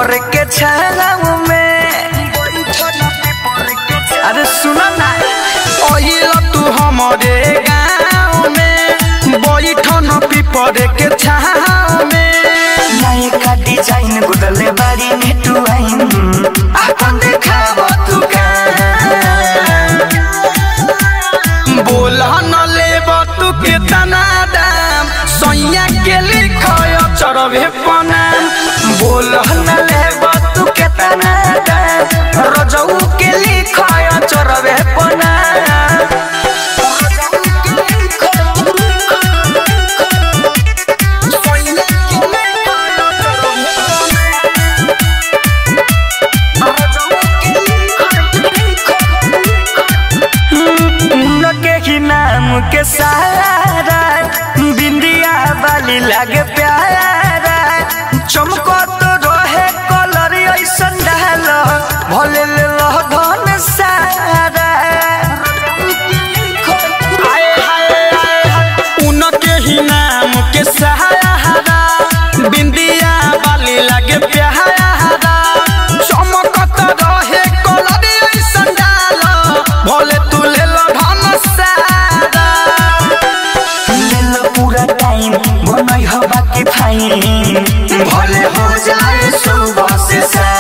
पीपर के छाव में अरे सुना ना ओहिल तू हमरे गाँव में बैठन पीपर के छाव में नए का डिजाइन गुदले बारी नेटु आइन अपन देखाव तू का बोल न लेब तू केतना दाम सैया के लिखय चरबे पनाम बोल न लेब तू केतना दाम रजऊ के लिखय चरबे पनाम के ही नाम के सारा बिंदिया वाली लागे प्यारा चमको तो रहे कलर ऐसन डाल भले ले लह धन सारा आए हाय आए हाय उनके ही नाम के सहारा बिंदिया वाली लगे प्यारा चमकत रहे कलर ऐसन डाल भले तू ले लह धन सारा लेल पूरा टाइम बनई हवा के फाइन भले हो जाए सुबह से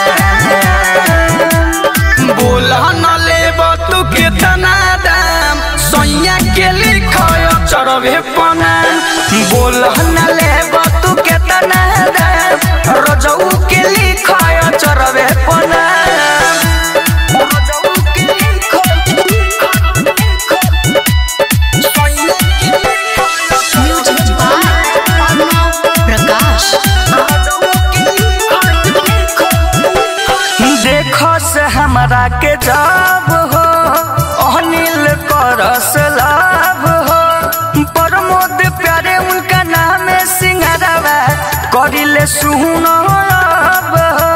बोल न लेब तू कितना दाम सैया के लिखय चरबे पनाम बोल न लेब तू कितना दाम रजऊ के लिखय चरबे पनाम रजऊ के म्यूजिक बाय प्रकाश देखो से हमरा के जब हो अनिल करस लाभ हो प्रमोद प्यारे उनका नाम है सिंगारवा करिले सुन अब हो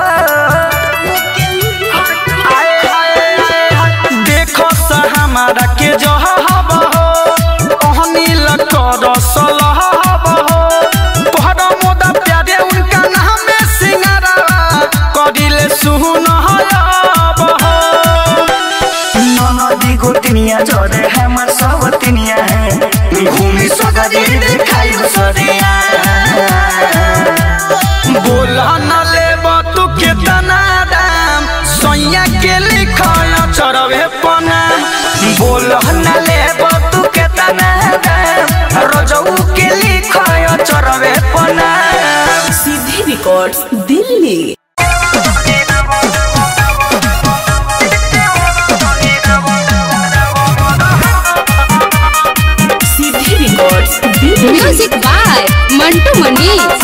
आए हाय आए हाय देखो स हमारा के जहब हो अहनील कर सलहब हो तोहरा मोदा प्यारे उनका नाम में सिंगारा करिले सुन हब हो नदी गोतनिया जरे हमर सब तिनिया घूमी सगरी देखाई सरिया बोल न लेब तू कितना दाम सैया के लिखय चरबे पनाम बोल न लेब तू कितना दाम रजऊ के लिखय चरबे पनाम सीधे रिकॉर्ड्स दिल्ली सीधे records Delhi music by Mantu Manish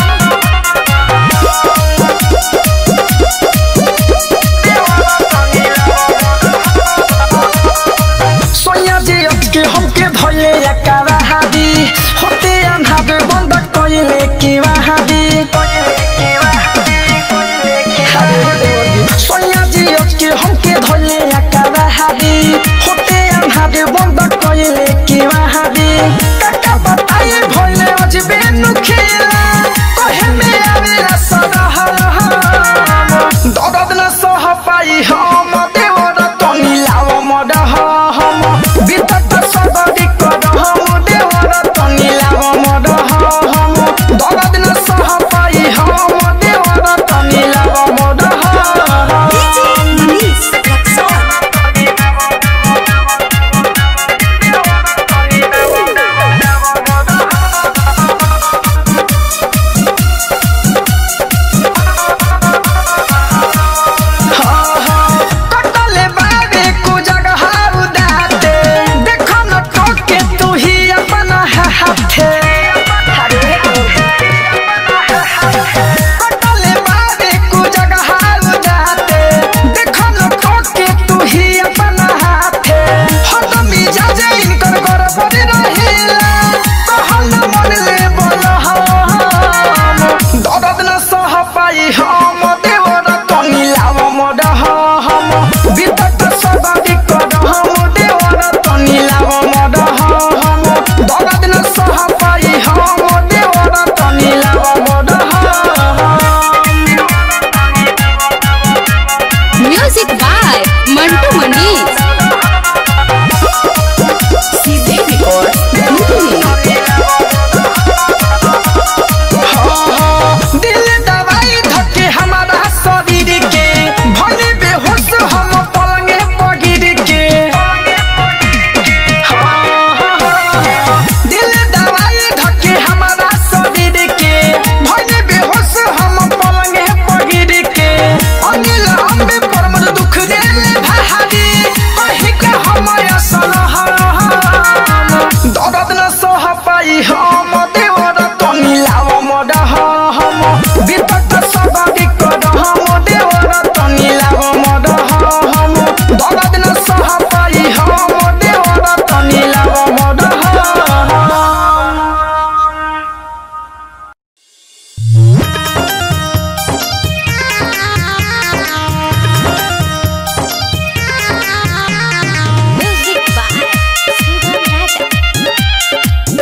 सोया जे अटके हमके धोए एकरा हादी होते अन्हार बंद कइले के वहादी सोया जे अटके हमके धोए एकरा हादी होते अन्हार बंद कइले के वहादी काका बताए भइले अजबे नुखेला कहे में आवेला सरह दर्द न सह पाई हम देवर तनी लाव मडह हम बितत सबरी कर हम देवर तनी लाव मडह हम दर्द न सह पाई हम देवर तनी लाव मडह मनीष सीधे रिकॉर्ड दिल्ली दिल दवाई धके हमारा शरीर के भले बेहोश हम पलंगे पगिर के दिल दवाई धके हमारा शरीर के भले बेहोश हम पलंगे पगिर के अनिल अम्बे परम दुख दे भारी कहि के हम असल दर्द न सह पाई हम देवर तो मिलाव मड हम विपत सब विकट हम देवर तो मिलाव मड हम दर्द न सह पाई हम देवर तो मिलाव मड म्यूजिक बाय सुगम राजा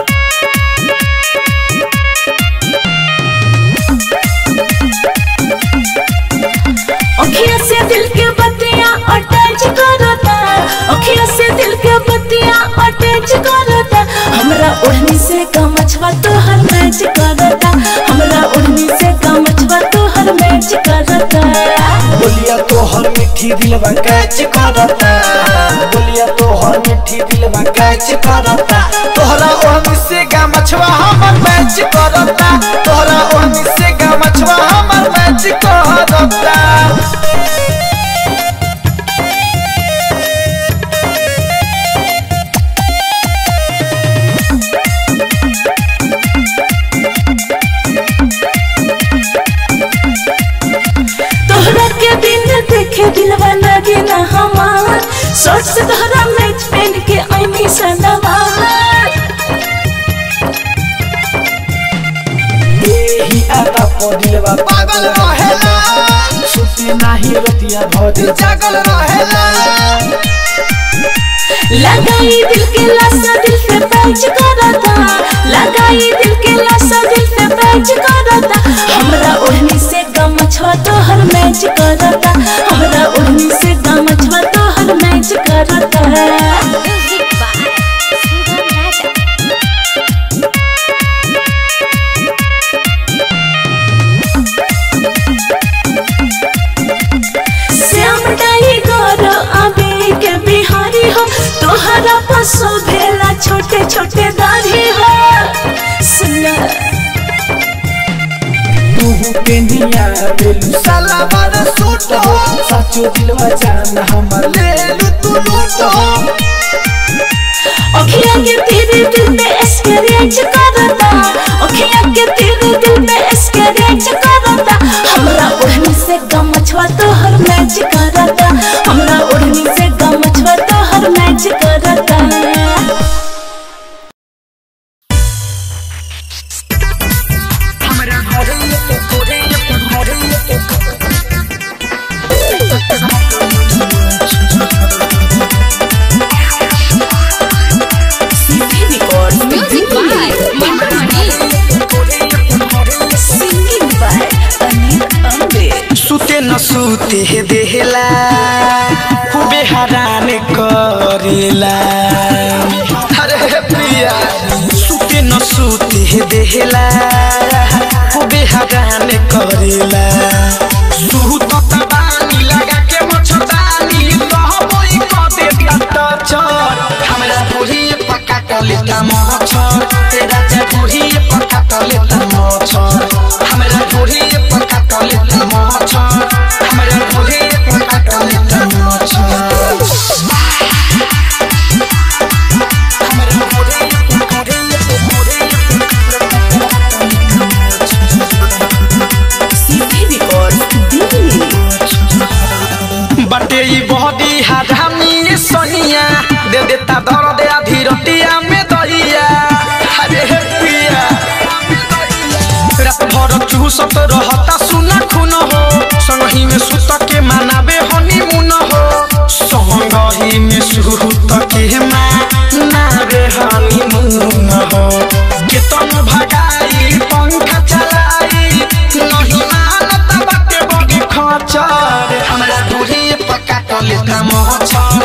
अखिया से दिल के बत्तियां अटैच करता अखिया से दिल के बत्तियां अटैच करता हमरा ओढ़नी से कमछवा तो हर मैच करता हमरा ओढ़नी से कमछवा तो हर मैच करता बोलिया तो हर मिठी दिलवा कैच करता बोलिया तो हर मिठी दिलवा कैच करता तोहरा ओहनी से गा मछवा हमर मैच करता तोहरा ओहनी से गा मछवा हमर मैच करता तोहरा के दिन देखे दिलवा लगे ना हमार शर्ट से तोहरा मैच पहन के आईनी सनवार एही आदा पर दिलवा पागल रहेला सुती नाही रतिया भर जागल रहेला लगाई दिल के लाशा दिल पे पैच करता लगाई दिल के लाशा दिल पे पैच करता हमरा ओढ़नी से गमछवा तो हर मैच करता हमरा ओढ़नी से गमछवा तो हर मैच करता music by Sugam Raja Shyam tiger आबे के बिहारी हो तोहरा पसो भेला छोटे छोटे दाढ़ी हो सुना तू के निया बेलू साला बार सूट हो साचो दिलवा जान हमर ले लू तू लूट हो अखियाँ के तेरे दिल में स्क्रैच करता अखियाँ के तेरे दिल में स्क्रैच करता हमरा ओढ़नी से गमछवा तो हर मैच करता हमरा ओढ़नी से गमछवा तो हर मैच करता music by Mantu Manish singing by Anil Ambe सुते न सुते हे देहला खूबे हरान करेला अरे प्रिया सुते न सुते हे देहला खूबे हरान करेला सुत तबानी लगा के मछतानी कहबोई क देता टचर हमरा पूरी पक्का क लेता मछर तेरा जा पूरी पक्का क लेता मछर हमरा पूरी पक्का क लेता मछर हमरा पूरी पक्का क लेता मछर हमरा पूरी पक्का सीधे रिकॉर्ड दिल्ली बटे ई बॉडी हरामी सोनिया दे देता दर्द आधी रतिया में दहिया अरे पिया रात भर चूसत रहता सुना खून हो संगही में सुत के मनाबे हनीमून हो संगही में सुत के मनाबे हनीमून हो केतन भगाई पंखा चलाई नहीं मानत बाटे बड़ी खचर हमरा दूरी पक्का कर लेता मोहचर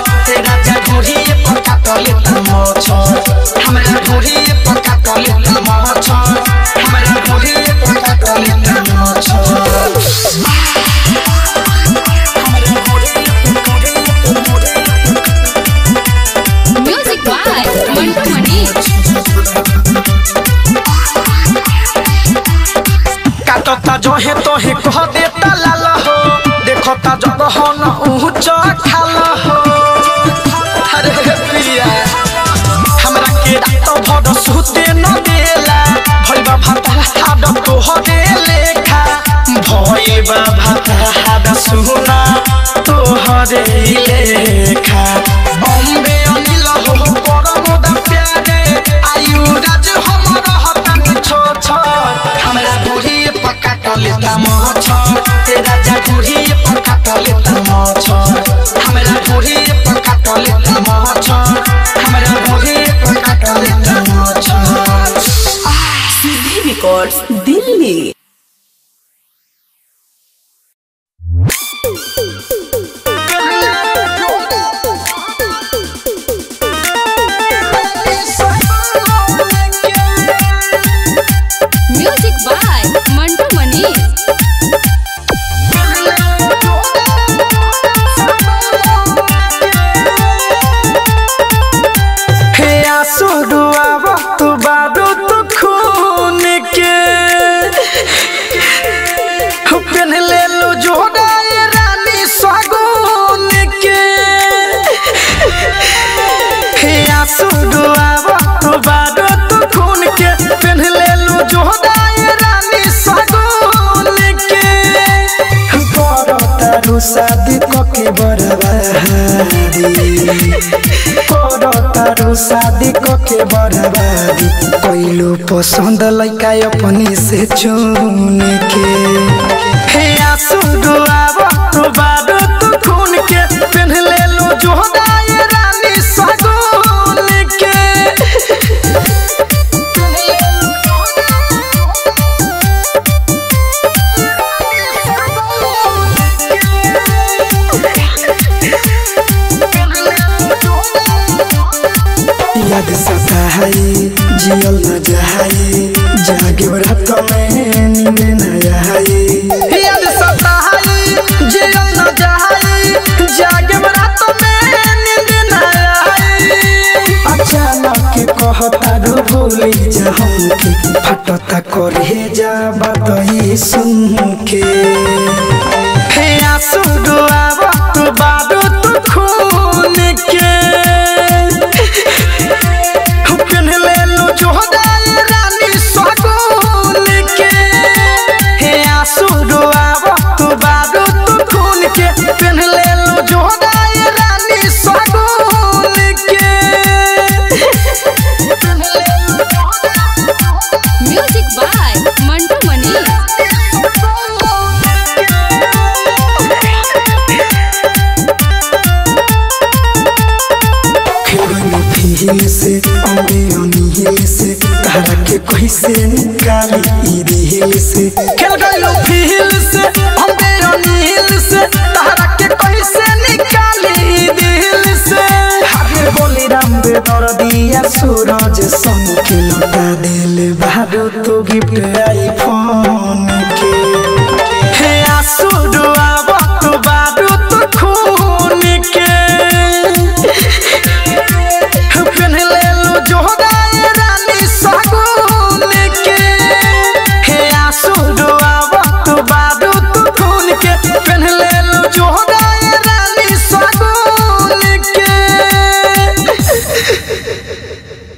हमरा ढोरी पर काटल तमाचा हमरा ढोरी पर काटल तमाचा Music by Mantu Mani. काटता जोहे तोहे कह देता लाल हो देखता जगह न ऊंच खाल हो अरे प्रिया हमरा के रात भर सुते न देला भइबा भाता हाड तोहरे लेखा भइबा भाता हाड सुना तोहरे लेखा बॉम्बे अनिल हो परमोद प्यारे आयु राज हमर हतन छो छो हमरा बुढ़ी पक्का टले तम छ तेरा जा बुढ़ी पक्का टले तम छ हमरा बुढ़ी पक्का टले तम छ हमरा बुढ़ी पक्का टले तम छ सीधी records Delhi Music by Mantu Mani. हे आंसू डुआवा तू बारू तू खून के पेन ले लो जोड़ा ये रानी स्वागुन के हे आंसू डुआवा तू बारू तू खून के पेन ले लो जोड़ा ये रानी स्वागुन के करो तारू शादी कके बरबादी करो तारू शादी कके बरबादी कोइलो पसंद लइका अपनी से चुन के हे आंसू डुआब तू बारू तू खून के पेन ले लो जोड़ा ये रानी सगुन के याद सताई जियल न जाई जागे रात में नींद न आई याद सताई जियल न जाई जागे रात में नींद न आई अचानक कहता रो भूली जा हमके फटता करे जा बात ही सुन के हे आंसू डुआब तू बारू तू खून के पेन ले लो जोड़ा ये रानी सगुन के हे आंसू डुआब तू बारू तू खून के पेन ले लो जोड़ा ये रानी सगुन के Music by Mantu Mani. खेलनी फील से अम्बे अनिहिल से तारा के कैसे निकाली ई दिल से खेल गइलो फील से अम्बे अनिहिल से तारा के कैसे निकाली ई दिल से हरे बोली राम बे दर्दिया सूरज संग के लौटा दिल बारू तो गिफ्ट आईफोन